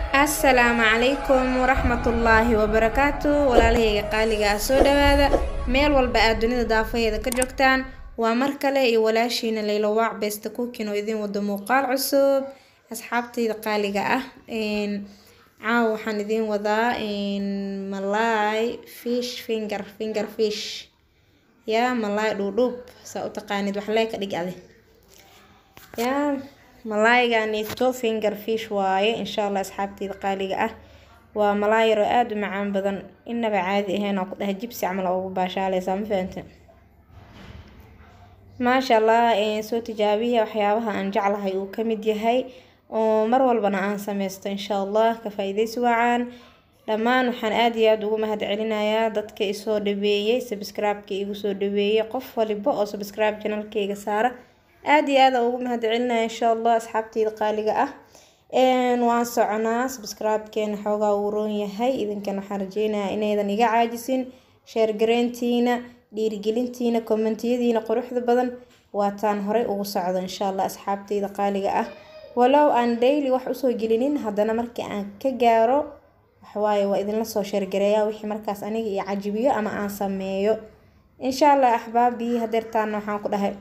assalaamu calaykum waraxmatullaahi wabarakaatu walaalahayga qaaliga ah soo dhawaada meel walba aad dunida daafaheeda ka joogtaan waa mar kale iyo walaashiina laylo waac beesta kuukin oo idiin wado muuqaal cusub asxaabtayda qaaliga ah caawa waxaan idiin wadaa malaay fish finger finger fish yaa malaay dhuudhuub saa u taqaanid wax lee ka dhig adi yaa malaayganito finger fish waaye insha allah asxaabteyda qaaliga ah waa malaay yaroo aada u macaan badan inaba caadi ahayn oo ku dhahay jibsi camal oo ugu baashaaleysaa ma fahante maasha allah soo tijaabiya waxyaabaha aan jeclahay uu kamid yahay oo mar walbana aan sameysto insha allah ka faa-ideysi waacaan dhammaan waxaan aada iyo aada ugu mahad celinayaa dadka isoo dhaweeyey subscribe-ka igu soo dhaweeyey qof waliba oo subscribe janalkeyga saara aada iyo aada ugu mahad celinaya insha allah asxaabteyda qaaliga ah waan soconaa subscribe-keena xoogaa uu roon yahay idinkan waxaan rajeynayaa inaydan iga caajisin sheergareyntiina dhiirigelintiina kommentiyadiina quruxda badan waataan horey ugu socdo insha allah asxaabteyda qaaliga ah walow aan daily wax usoo gelinin haddana markii aan ka gaaro waxwaaye waa idinla soo sheergareeyaa wixii markaas aniga iyo cajibiyo ama aan sameeyo insha allah axbaabii hadeertaana waxaan ku dhahay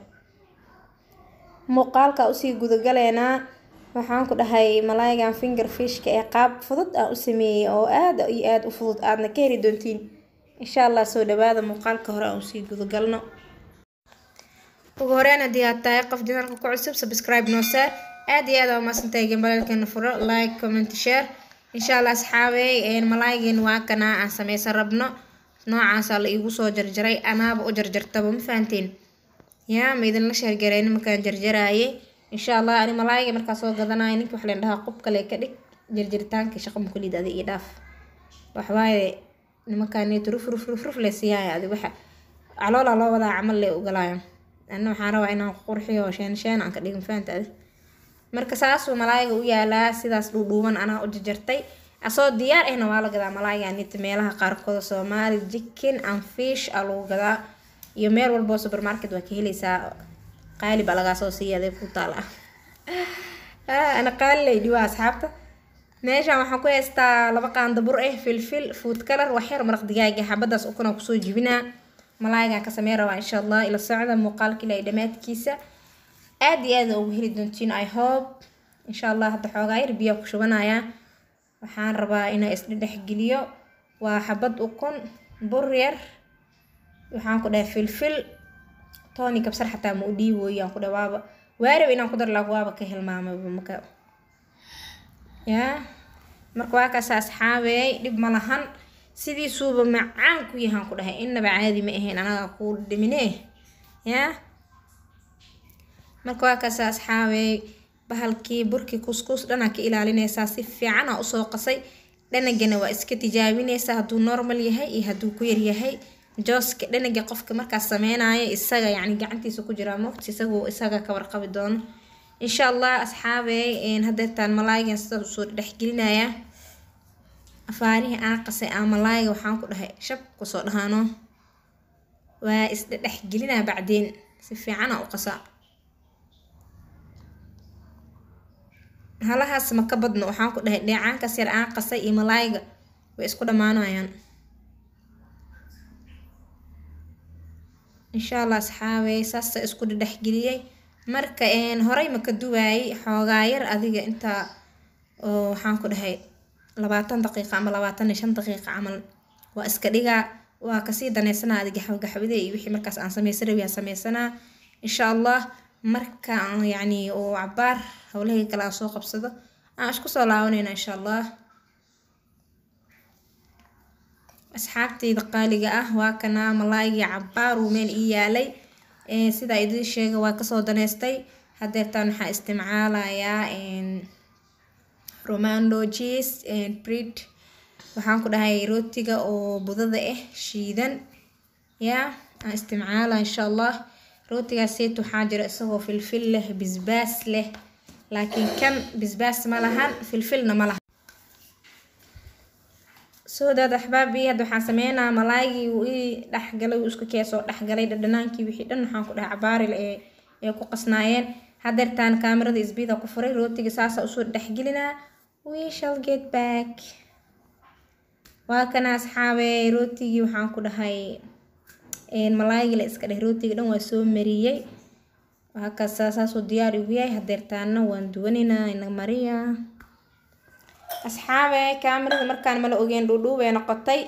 muuqaalka usii gudagaleynaa waxaan ku dhahay malaaygan finger fishka ee qaab fudud aan u sameeyey oo aada iyo aada u fudud aadna ka heli doontiin insha allah soo dhawaada muuqaalka hore aan usii gudagalno ugu horeyn haddii aad tahay qof janalka ku cusub subscribe noose aada iyo aada waa maasantahay gambalelkeena furo like comment share insha allah asxaabey malaaygan waa kanaa aan sameysan rabno noocaasaa la iigu soo jarjaray anaaba u jarjartaba ma fahanteen yaa ma idinla sheergareyni markaan jarjaraayay insha allah ani malaayga markaa soo gadanayo ninki wax leen dhahaa qob kale ka dhig jarjaritaanka shaqa makulid adi ii dhaaf waxwaaye nimankaaniito ruf ruf ruf ruf le siyaaya adi waxa caloola loo wadaa camal le ugalaayo ana waxaan rabaa inaan qurxiyo sheen sheen aan ka dhigin faanta adi marka saasuu malaayga u yaalaa sidaas dhuudhuuban anaa u jarjartay asoo diyaar ahna waa la gadaa malaayganita meelaha qaarkooda soomaali jikin and fish aa lagu gadaa iyo meel walboo supermarket waa ka heleysaa qaali baa lagaasoo siiya adeeg ku taal ah ana qaali lay dhiwaa asxaabta meeshaan waxaan ku haystaa laba qaanda bur ah filfil food color waxyar maraq digaaga xabadaas ukuna kusoo jibinaa malaaygaan ka samey rabaa insha allah ila socda muuqaalka ilaa dhammaadkiisa aada iyo aada ugu heli doontiin i hope insha allah hadda xoogaa yar biyaa ku shubanayaa waxaan rabaa inaa isdhedhex geliyo waa xabad ukun bur yar waxaan ku dhahay filfil tony kabsar xataa ma u dhiibooyaan ku dhahay waaba waarab inaan ku dar laag waaba ka hilmaamaba maka yaa marka waa kaas asxaabeey dhib ma lahan sidiisuuba macaan ku yahaan ku dhahay innaba caadi ma ahayn anaga ku dhimine yaa marka waa kaas asxaabeey bahalkii burkii kuskus dhanaa ka ilaalinaysaa si fiican aa usoo qasay dhanagana waa iska tijaabinaysaa hadduu normal yahay iyo hadduu ku yaryahay jooska dhanaga qofka markaas sameynaya isaga yani gacantiisa ku jiraa moogta isagu isaga ka warqabi doono insha allah asxaabey hadeertaan malaaygan sidaas usoo dhexgelinayaa afaarihii aan qasay aa malaayga waxaan ku dhahay shab kusoo dhahaano waa isdhedhexgelinaa bacdeen si fiicana u qasa halahaas ma ka badno waxaan ku dhahay dheecaankaas yar aan qasay iyo malaayga way isku dhammaanayaan insha allah asxaabey saasa isku dhedhexgeliyey marka horey maka duwaayey xoogaa yar adiga intaa oo waxaan ku dhahay labaatan daqiiqa ama labaatan iyo shan daqiiqa camal waa iska dhigaa waa kasii daneysanaa adi gaxwo gaxwade iyo wixii markaas aan sameysan rabi aan sameysanaa insha allah marka yacni oo cabaar howlahii kale aan soo qabsado aan isku soo laabanayna insha allah asxaabteyda qaaliga ah waa kanaa malaaygii cabaaruu meel ii yaalay sidaa idiin sheega waa kasoo daneystay hadeertaan waxaa isticmaalayaa romando jes breed waxaan ku dhahay rootiga oo budada ah shiidan yaa aan isticmaala insha allah rootigaas seet waxaa jira isagoo filfil leh bisbaas leh laakiin kan bisbaas ma lahan filfilna ma lahan soo daad axbaabii hadda waxaan sameynaa malaaygii uu ii dhexgalay uu isku keesoo dhexgalay dhadhanaankii wixii dhan waxaan ku dhahay cabaaril ee ee ku qasnaayeen hadeertaan kaamirada isbiida ku furay rootiga saasa usoo dhexgelinaa we shall get back waa kana asxaabe rootigii waxaan ku dhahay malaaygi la iska dheh rootiga dhan waa soo mariyey waakaasa saasuu diyaar igu yahay hadeertaana waan duwanaynaa ina mariya asxaabe kaamirada markaan mala ogeen dhuudhuubay noqotay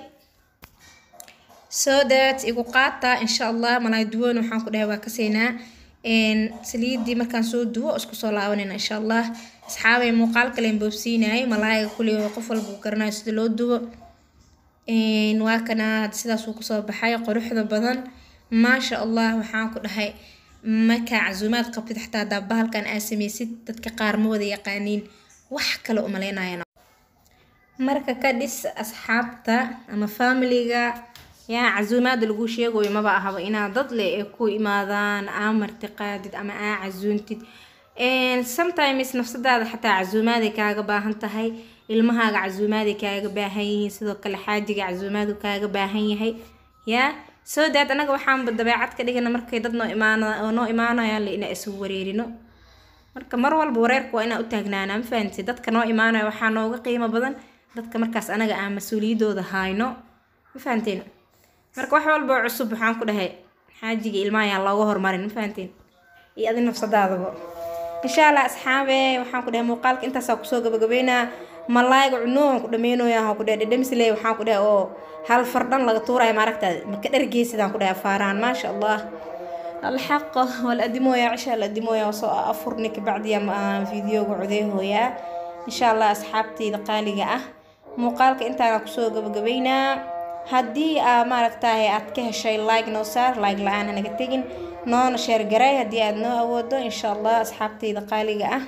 so that igu qaata insha allah malaay duwan waxaan ku dhahay waa kaseynaa saliidii markaan soo duwo isku soo laabanayna insha allah asxaabay muuqaal kalen boobsiinayay malaayiga kuley qof walba uu garanayo sida loo duwo waa kana sidaasuu kusoo baxay quruxda badan maasha allah waxaan ku dhahay markaa casuumaad qabtid xataa hadaa bahalkan aa sameysid dadka qaar ma wada yaqaaniin wax kale umaleynayana marka ka dhis asxaabta ama familiga yaa casuumaada lagu sheegayo maba ahaba inaad dad leh ee ku imaadaan aa martiqaadid ama aa casuuntid sometimes nafsadaada xataa casuumaaday kaaga baahan tahay ilmahaaga casuumaaday kaaga baahan yihiin sidoo kale xaajiga casuumaadu kaaga baahan yahay yaa soo daad anaga waxaanba dabeecad ka dhigana markay dad noo imaan noo imaanayaan le inaa isu wareerino marka mar walba wareerka waa inaa u taagnaanaa ma fahanti dadka noo imaanaya waxaa nooga qiimo badan dadka markaas anaga aan mas-uuliyadooda hayno ma fahanteen marka wax walba oo cusub waxaan ku dhahay xaajiga ilmaayaan looga hormarin ma fahanteen iyo adi nafsadaadaba insha allah asxaabe waxaan ku dhahay muuqaalka intaasaa kusoo gabagabeynaa malaayga cunuhan ku dhameynoya waxaan ku dhahay dhedhemisle waxaan ku dhahay oo hal fardhan laga tuuraya maaragtaa maka dhargeysidaan ku dhahay faaraan maasha allah alxaqa waladimooya cisha aladimooya wasoo afurni kabacdiya aan fideoga codeehooyaa insha allah asxaabteyda qaaliga ah muuqaalka intaana kusoo gabagabeynaa haddii aa maaragtahay aad ka heshay like noo saar like la-aan hanaga tegin noona sheer garay haddii aad noo awoodo insha allah asxaabteyda qaaliga ah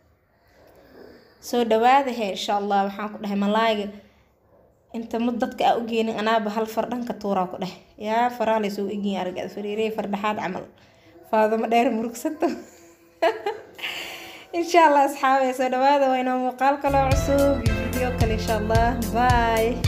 soo dhawaada he insha allah waxaan ku dhahay malaayga inta mud dadka aa ugeenin anaaba hal fardhanka tuuraa ku dheh yaa faraa laysoo egin aragad fariirey fardhaxaad camal faadamo dheer murugsato insha allah asxaabe soo dhawaada waa inoo muuqaal kaloo cusub iyo video kale insha allah bye